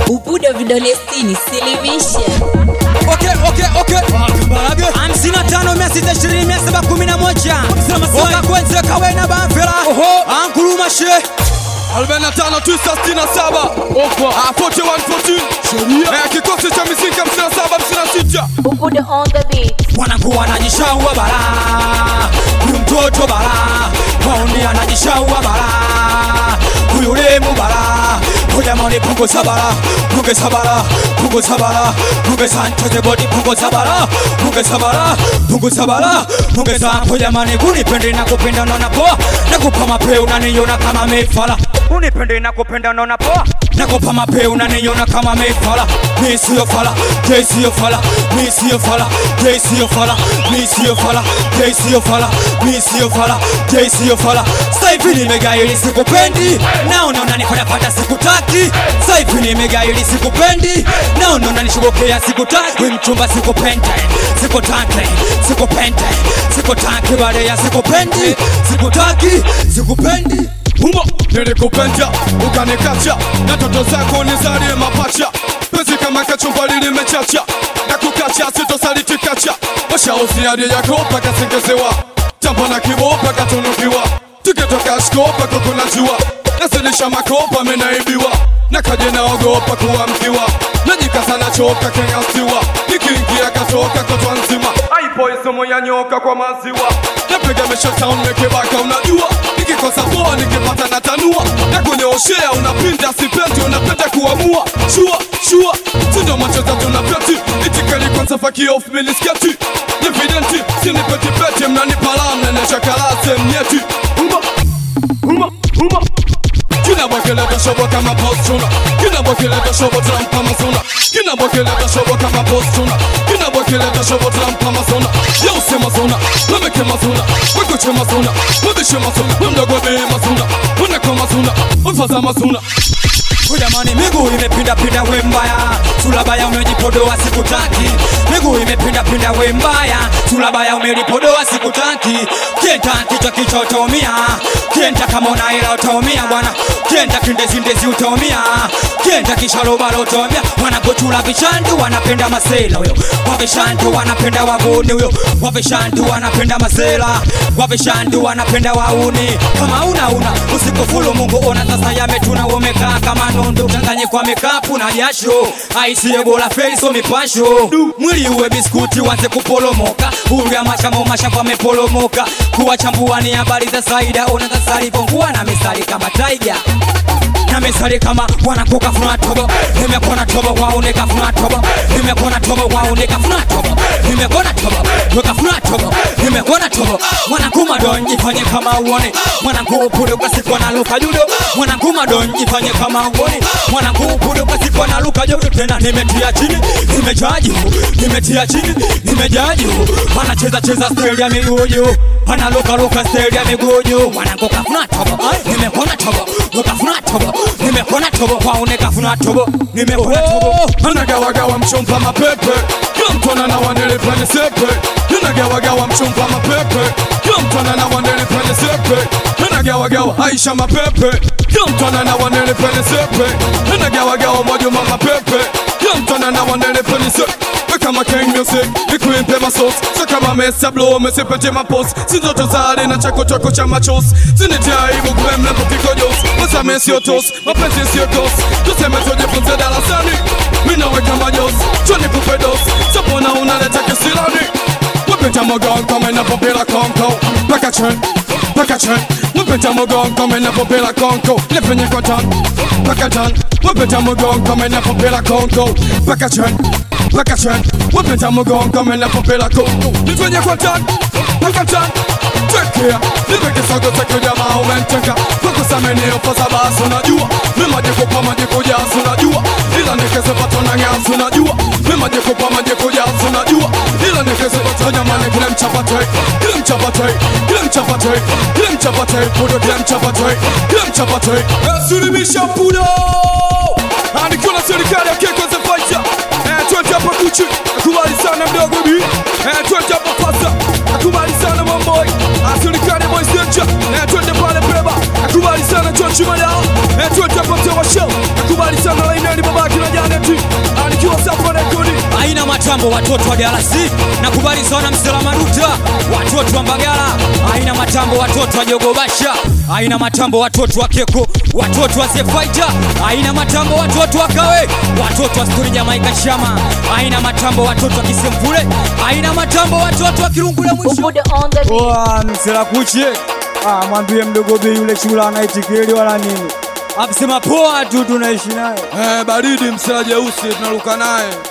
Bubuda vidole sitini silimisha Okay, okay, okay. Kambarage. hamsini na tano mia sita ishirini mia saba kumi na moja wakakwenze kawena bamfela ankurumashe 45 kikosi cha mizinga 57 56 Bubuda on the beat wanakuwa anajishaua bara huyu mtoto bara maoni anajishaua bara huyu lemu bara hujamani pungo sabara punge sabara pungo sabara punge santoze bodi pungo sabara punge sabara pungo sabara punge sa hujamani kunipende na kupenda naona poa nakupa mapeo unaniona kama mefala unipende na kupenda naona poa nakupa mapeo unaniona kama mefala mi siyo fala je siyo fala mi siyo fala je siyo fala mi siyo fala je siyo fala mi siyo fala je siyo fala saivi nimegaili sikupendi naona unanifanya fata sikutaki saivi nimegaili sikupendi naona unanishugokea sikutaki we mchumba sikupende sikutaki sikupende sikutaki baada ya sikupendi sikutaki sikupendi humo nilikupenda ukanikacha na toto zako nizalie mapacha pezi kama kachumbali limechacha na kukacha sitosalitikacha washauzi hadi yako paka singezewa jambo na kibo paka tunukiwa tukitoka shko paka kunajua nasilisha makopa menaibiwa na kaje naogopa kuwa mkiwa najikaza nachoka kengasiwa nikiingia katoka kotwa nzima aipo isomo ya nyoka kwa maziwa napiga mesha town mekebaka unajua nikikosa poa nikipata natanua na kunyoshea unapinda sipendi unapenda kuamua shua shua sindo machoza tunapeti itikali kwanza fakio of minisketi nividenti sinipetipeti mnanipala mnaneshakalase mnyeti uma uma uma Kina bakele da shobo kama postuna Kina bakele da shobo tram kama zona Kina bakele da shobo kama postuna Kina bakele da shobo tram kama zona Yo sema zona Meme ke mazona Weko che mazona Mebe she mazona Memda gobe mazona Mune kwa mazona Mfaza mazona Jamani, miguu imepinda pinda, we mbaya, sulabaya umejipodoa, sikutaki. Miguu imepinda pinda, we mbaya, sulabaya umelipodoa, sikutaki. Kienta kichwa kichwa utaumia, kienta kama una hela utaumia bwana, kienta kindezi ndezi utaumia, kienta kisharobalo utaumia. Wanapochula vishandu wanapenda masela huyo, wavishandu wanapenda waguni huyo, wavishandu wanapenda masela, wavishandu wanapenda wauni. Kama una una usikufuru Mungu, ona sasa yametuna, umekaa kama nondo changanye kwa mekapu na jasho aisiye bora feiso mipasho mwili uwe biskuti wanze kupolomoka ulya mashamo mashamba amepolomoka kuwachambua ni habari za saida ona sasa alivyongua na misali kama taiga na misali kama wanakuka funa tobo nimekona tobo waune kafuna tobo nimekona tobo waune kafuna tobo nimekona tobo wakafuna tobo nimekona tobo mwanakuma don jifanye kama uone mwanangu upude ukasikwa na luka judo mwanangu don jifanye kama uone mwanangu upude ukasikwa na luka judo tena nimetia chini nimejaa juu nimetia chini nimejaa juu anacheza cheza steli ya miguu juu analuka luka steli ya miguu juu mwanangu kafuna tobo nimekona tobo ukafuna tobo nimekona tobo waune kafuna tobo nimekona tobo Anagawagawa mchumba mapepe Kila mtu ananawa nilipende sepe Anagawagawa mchumba mapepe Kila mtu ananawa nilipende sepe Anagawagawa Aisha mapepe Kila mtu ananawa nilipende sepe Anagawagawa Mwajuma mapepe Kila mtu ananawa nilipende sepe kama King Music nikuimpe masos so kama Mr. Blow mesipete mapos sinzoto zale na chako chako cha machos sinitia aibu kumemna kupiko jos masame sio tos mapenzi sio dos tuseme tujifunze darasani minaweka majos choni kupe dos sapona unaleta kisilani Wapita mogon kama inapopila konko Paka chen, paka chen Wapita mogon kama inapopila konko Nipenye kwa tan, paka tan Wapita mogon kama inapopila konko Paka chen, paka chen Wapita mogon kama inapopila konko Nipenye kwa tan, paka tan Take care, nipe kisogo cha jamaa umenteka Kukusameni ufosa basi unajua Mima jikupa majikuja unajua Ila nikizipata na ngasi unajua Mima jikupa majikuja unajua Ila nikizipata jamani kile mchapate Kile mchapate, kile mchapate Kile mchapate, pudo kile mchapate Kile mchapate Suluhisha pudo Anikiwa na serikali ya keko za faita Eh, twende hapa kuchi Akubali sana mdogo bi Eh, twende hapa fasa Akubali sana mamboy Serikali ya boys danger Eh, twende pale beba Akubali sana John Chimadao Eh, twende hapa mtewa show Akubali sana lainani babaki na jana matambo watoto wa DRC nakubali sana msela maduta watoto wa Mbagala aina matambo watoto wa Jogobasha aina matambo watoto wa Keko watoto wa Zefaita aina matambo watoto wa Kawe watoto wa Stori Jamaika Shama aina matambo watoto wa Kisemvule aina matambo watoto wa Kirungule mwisho Ubude on the beat. Oa msela kuche ah, mwambie mdogo bei yule chula anaitikili wala nini, akisema poa tu tunaishi naye. Eh, baridi msela jeusi tunaruka naye